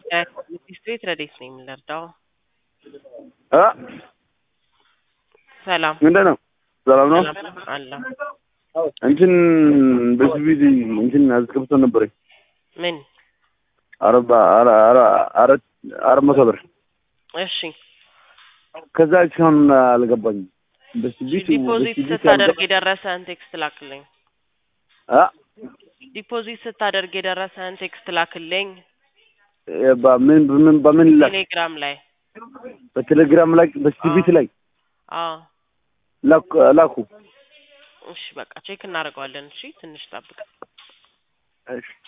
ስትሬት ረዴት ነኝ የምንረዳው። እ ሰላም ምንድን ነው? ሰላም ነው። ሰላም አለ። እንትን በሲቪል እንትን አስገብቶ ነበረኝ ምን? አረባ አረ- አረ- አራት አራት መቶ ብር እሺ ከዛ እስካሁን አልገባኝም። በሲቪል ዲፖዚት ስታደርግ የደረሰህን ቴክስት ላክልኝ። አ ዲፖዚት ስታደርግ የደረሰህን ቴክስት ላክልኝ በምን በምን በምን ላይ ቴሌግራም ላይ። በቴሌግራም ላይ በሲቪት ላይ አዎ ላኩ ላኩ። እሺ በቃ ቼክ እናደርገዋለን። እሺ ትንሽ ጠብቅ። እሺ